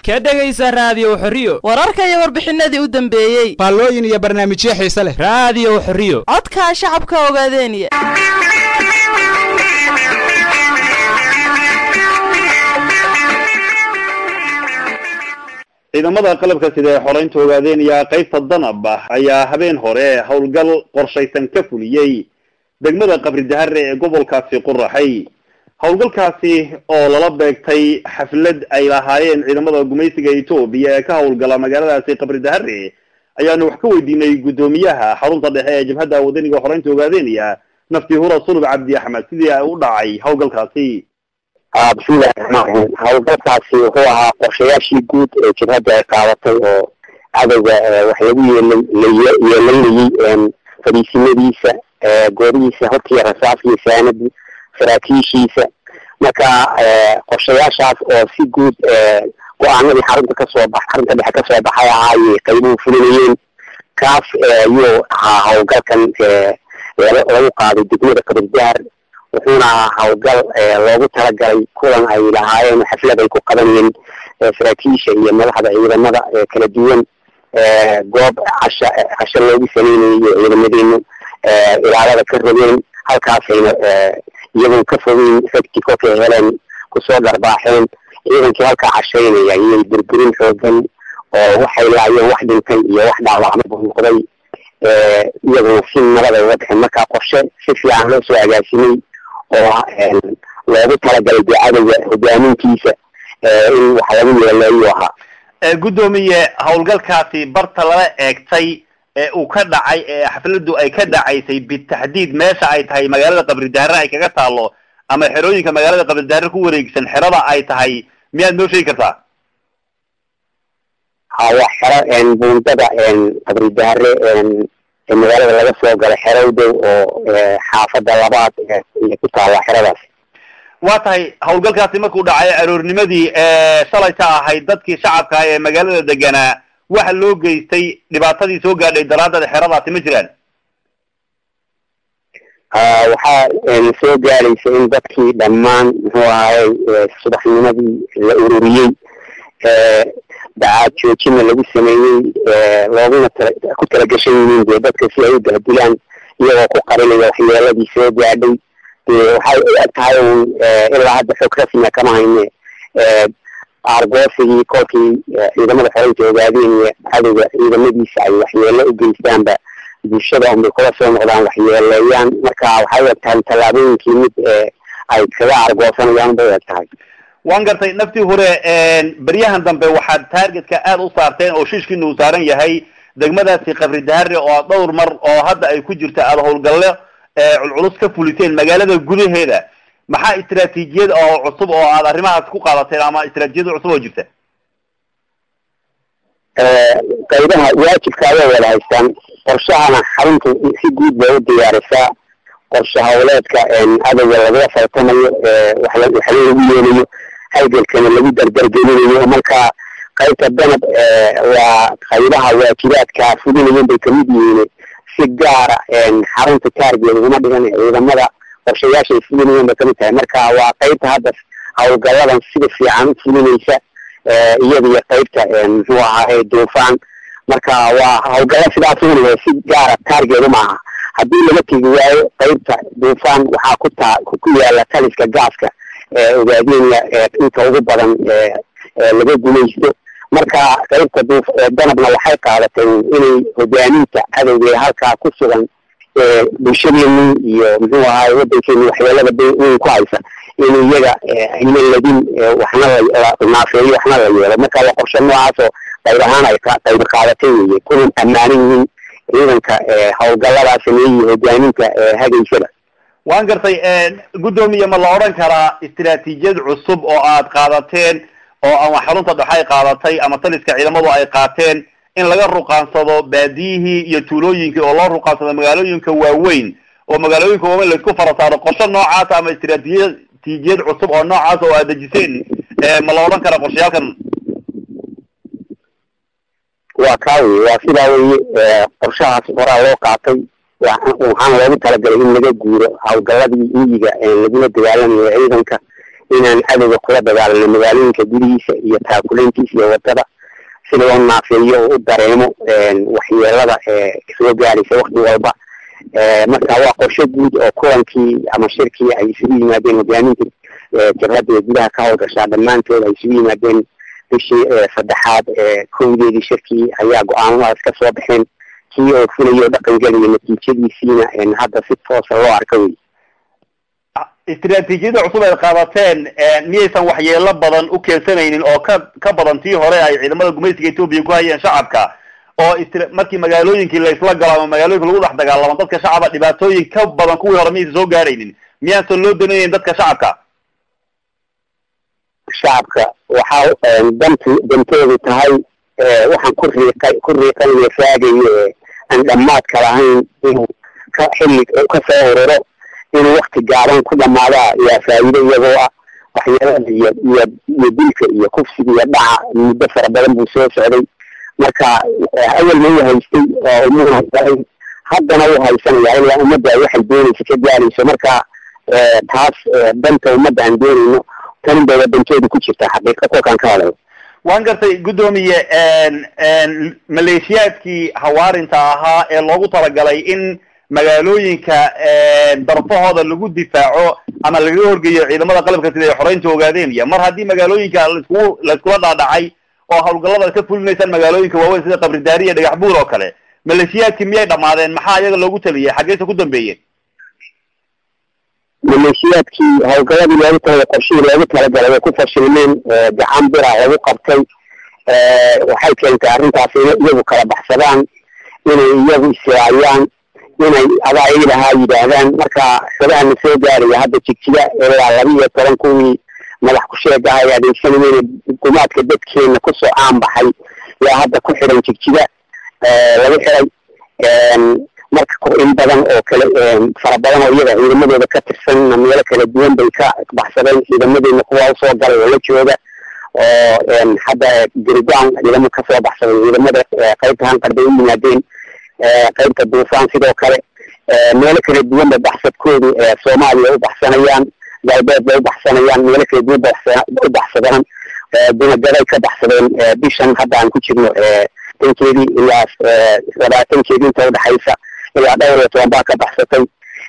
ka dhegaysa raadiyo xorriyo wararka iyo warbixinadii u dambeeyey faallooyin iyo barnaamijyo xiise leh raadiyo xorriyo codka shacabka ogaadeeniya ciidamada qalabka sida ee xoreynta ogaadeenaya qaybta danab ayaa habeen hore howlgal qorshaysan ka fuliyey degmada qabri dahare ee gobolkaasi quraxay howlgalkaasi oo lala beegtay xaflad ay lahaayeen ciidamada gumaysiga etoobiya ee ka howlgala magaaladaasi qabri dahare ayaanu wax ka weydiinay guddoomiyaha xarunta dhexe ee jabhadda wadaniga xoreynta ogaadeenaya nafti hura sulub cabdi axmed sidii ay u dhacay howlgalkaasi bismillahi raxmaan raxiim howlgalkaasi wuxuu ahaa qorshayaashii guud ee jabhadda ay qaadatay oo cadowga wax lagu yeelay yeelanayey fadhiisimadiisa goorihiisa hortiiya rasaasiyo saanadii saraakiishiisa marka qorshayaashaas oo si guud go-aanadii xarunta kasoo bax xarunta dhexe kasoo baxay ahaayey qaybuhu fulinayeen kaas ayuu ahaa howlgalkan lagu qaaday degmada kabirdaar wuxuuna ahaa howlgal loogu talagalay kulan ay lahaayeen xaflad ay ku qabanayeen saraakiisha iyo madaxda ciidamada kala duwan goob casha casho loogu sameynayay iyo ciidamadeenu ilaalada ka rabeen halkaasayna iyagoon ka fogeyn ragti kolkay heleen kusoo dharbaaxeen ciidankii halkaa cashaynaya iyay burburin xoogan oo waxay laayeen wax dhintay iyo wax dhaawacmaba noqday iyaguna si nabad ay uga baxeen marka qorshe si fiican loo soo agaasimay oo loogu talagalay dee cadowga hogaamintiisa in wax lagu yeeleeyu ahaa guddoomiye howlgalkaasi barta lala eegtay ee uu ka dhacay ee xafladu ay ka dhacaysay bitaxdiid meesha ay tahay magaalada qabri dahare ay kaga taalo ama xerooyinka magaalada qabri dahare ku wareegsan xerada ay tahay miyaad noo sheegi kartaa hawa xero buundada qabri dahare ee magaalada laga soo galo xerowdow oo xaafada labaad ku taala xeradaas waa tahay howlgalkaasi markuu dhacay aroornimadii shalayta ahayd dadkii shacabka ee magaalada deganaa waxa loo geystay dhibaatadii soo gaadhay daraaddeed xeradaasi ma jiraan waxaa soo gaadhaysa in dadkii dhammaan muxuu ahaayey subaxnimadii la ururiyey dacaad joojina lagu sameeyey looguna tala ku talagashan yihiin dee dadka si ay u bahdilaan iyagoo ku qarinaya waxyeeladii soo gaadhay dee waxay u eg tahay un ilaa hadda xog rasmiya kama hayne aargoosigii kolkii ciidamada xoreynta ogaadeen iyo cadowga ciidamadiisa ay waxyeelo u geystaanba bulshada unbay kula soo noqdaan waxyeeleeyaan marka waxay u eg tahay tallaabooyinkii mid ay kaga argoosanayaan bay u eg tahay waan gartay naftii hore beryahan dambe waxaad taargetka aada u saarteen oo shiishkiina uu saaran yahay degmadaasi qabri dahare oo aad dhowr mar oo hadda ay ku jirta aada howlgalle culculus ka fuliseen magaalada gudaheeda maxaa istraatiijiyad oo cusub oo aad arrimahaas ku qaadateen ama istraatijiyada cusub oo jirta qaybaha waajibka ayay wada haystaan qorshahana xarunta si guud bay u diyaarisaa qorshe howleedka cadowga lagula faltamayo wax lagu yeelayo halgalkana lagu dardargelinayo marka qaybta danab waa qaybaha waajibaadka fulinayen bay kamid yihiin si gaara xarunta taargeed uguma dhigan ciidamada qorshayaasha ay fulinayen bay kamid tahay marka waa qaybta hadda howlgaladan sida fiican u fulinaysa iyada iyo qaybta muxuu ahaa duufaan marka waa howlgala sidaas un si gaara taargeed uma aha haddii laga tegi waayo qaybta duufaan waxaa ku taa ku yaala taliska gaaska ogaadenya inta ugu badan laga gumaysto marka qaybta duuf danabna waxay qaadatay inay hogaaminta cadowga ee halkaa ku sugan bulshadeeni iyo muxuu ahaay wadankeeni waxyeelada weyn ku haysa in iyaga ayna ladin waxna la naafeeyo waxna la yeelo marka waa qorshe noocaasoo qayb ahaan ay qayb qaadatay weye kuna ammaanan yihiin ciidanka howlgaladaa sameeyey hogaaminta hagaysada waan gartay guddoomiye ma la odhan karaa istraatiijiyad cusub oo aad qaadateen oo ama xarunta dhexe ay qaadatay ama taliska ciidamadu ay qaateen in laga ruqaansado baadiyihii iyo tuulooyinkii oo loo ruqaansado magaalooyinka waaweyn oo magaalooyinka waaweyn laisku fara saaro qorshe noocaasa ama istraatiijiyad cusub oo noocaas oo aad dejiseen ma la odhan karaa qorshayaalkan waa kaa weye waa sidaa weye qorshahaas horaa loo qaatay waxaana loogu talagalay in laga guuro howlgaladii miyiga lagula dagaalamayo ciidanka inaan cadowga kula dagaalano magaalooyinka gudihiisa iyo taakuleyntiisa iyo wadada si loo naafeeyo oo u dareemo waxyeelada soo gaaraysa wakti walba marka waa qorshe guud oo kulankii ama shirkii ay isugu yimaadeen hogaaminta jabhadda ee gudaha ka howlgashaa dhammaantood ay isugu yimaadeen bishii saddexaad kowdeedii shirkii ayaa go-aamadaas ka soo baxeen kii oo fulayo dhaqangeliya natiijadiisiina hadda si toosa loo arka wey istraatiijiyada cusub ay qaadateen miyaysan waxyeelo badan u keensanaynin oo ka ka badan tii hore ay ciidamada gumaysiga etoobiya ku hayeen shacabka oo markii magaalooyinkii laysla galo ama magaalooyinka lagu dhex dagaalamo dadka shacaba dhibaatooyin ka badan kuwii hore miyaysan soo gaaraynin miyaasan loo danaynin dadka shacabka shacabka waxaa dant dantoodu tahay waxaan ku riiqay ku riiqanaya raagayo aan dhammaadka lahayn inuu ka xilli kasoo ururo inuu wakti gaaban ku dhamaadaa yaa faa'iido iyagoo ah waxyeelada iyo iyo iyo dilka iyo kufsiga iyo dhaca muddo fara badan buu soo socday marka awalna uu haystay oo umuuna haddana uu haysanaya ilaa ummadda waxay doonaysa ka gaarayso marka taas danta ummadda aan doonayno tanin bay wadantooda ku jirta xaqiiqa kolkaan ka hadlayo waan gartay guddoomiye maleeshiyaadkii hawaarinta ahaa ee loogu talagalay in magaalooyinka darfahooda lagu difaaco ama lagaga horgeeyo ciidamada qalabka sida ay xoreynta ogaadeen iyo mar haddii magaalooyinka laiskugu laiskula dhaadhacay oo hawlgallada ka fulinaysaan magaalooyinka waaweyn sida qabridaari iyo dhagax buur oo kale maleeshiyaadkii miyay dhamaadeen maxaa iyaga loogu taliyay xaggeysa ku dambeeyeen maleeshiyaadkii hawlgaladii loogu talagalay qorshihii loogu talagalay way ku fashilmeen gacan bira lagu qabtay waxay keentay arrintaas inay iyagu kala baxsadaan inay iyagu isilaayaan inay adaa ilahaa yidhaahdaan marka xogahana soo gaaraya hadda jigjiga ilaa laba iyo toban kuwii madax ku-sheegaha ay adeegsanayeen gumaadka dadkeena kusoo caanbaxay yaa hadda ku xidhan jigjiga lagu xiray marka in badan oo kale fara badan oo iyaga ciidamadooda ka tirsanna meelo kala duwan bay ka baxsadeen ciidamadeena kuwa usoo galay oo la jooga oo hadda garigaan ciidamo kasoo baxsaday ciidamada qaybta hanqar bay u yimaadeen qaybta duufaan sidoo kale meelo kala duwan bay baxsadkoodu soomaaliya u baxsanayaan galbeed bay u baxsanayaan meelo kala duwan bay u baxsadaan dunagaday ka baxsadeen bishan hadda aan ku jirno tankeedii ilaa labaatankeedii inta udhexaysa ilaa dhowr iyo toban baa ka baxsatay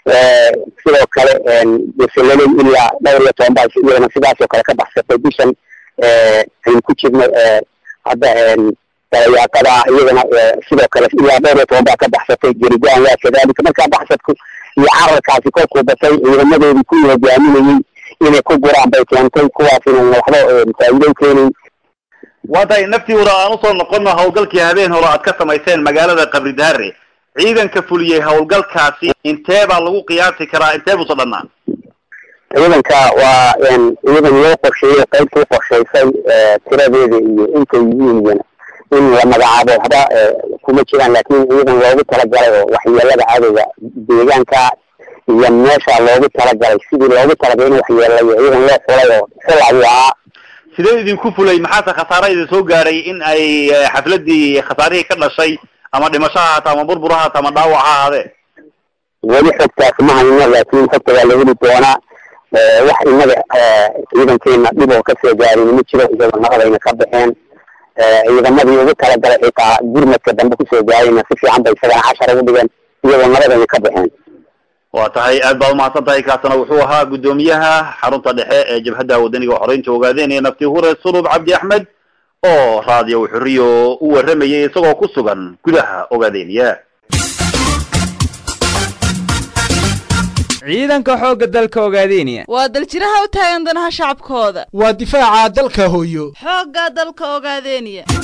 sidoo kale beseleley ilaa dhowr iyo toban baa iyadana sidaasoo kale ka baxsatay bishan aynu ku jirno hadda dalayaaqada iyadana sidoo kale ilaa dhowr iyo toban baa ka baxsatay gerigaan waa kadalika markaa baxsadku iyo cararkaasi kolkuu batay ciidamadoodii kuwii hogaaminayey inay ku guraan bay keentay kuwaas inan waxba faa'iido u keenayn waa tahay naftii hore aan usoo noqono hawlgalkii habeen hore aad ka samayseen magaalada qabridaare ciidanka fuliyey hawlgalkaasi intee baa lagu qiyaasi karaa intee buusa dhanaan ciidanka waa ciidan loo qorsheeyey qaybta u qorshaysay tiradeeda iyo intay yihiin iyana in la magacaabo waxba kuma jiraan laakiin ciidan loogu talagalay oo waxyeelada cadowga deegaanka iyo meesha loogu talagalay sidii loogu talagalay in waxyeelayo ciidan loo xulay oo xula ayuu ahaa sidee idinku fulay maxaase khasaara idin soo gaaray in ay xafladii khasaarihii ka dhashay ama dhimasho ha haata ama burbur ha haata ama dhaawac ha ahaadee weli xogtaas ma hayno laakiin xogta waa la heli doonaa wax inaga ciidankeena dhib oo kasoo gaarin ma jiro iyagoo naqdayna ka baxeen ciidamadii ugu talagalay xitaa gurmadka dambe kusoo gaarayna si fiican bay isagana cashar ugu dhigeen iyagoo nabadayna ka baxeen waa tahay aad baad umahadsan tahay kaasna wuxuu ahaa guddoomiyaha xarunta dhexe ee jabhadda wadaniga xoreynta ogaadeenaya nafti hure sulub cabdi axmed oo raadiyo xuriyo u warramayay isagoo ku sugan gudaha ogaadeniya ciidanka xoogga dalka ogaadeniya waa daljiraha u taagan danaha shacabkooda waa difaaca dalka hooyo xoogga dalka ogaadeniya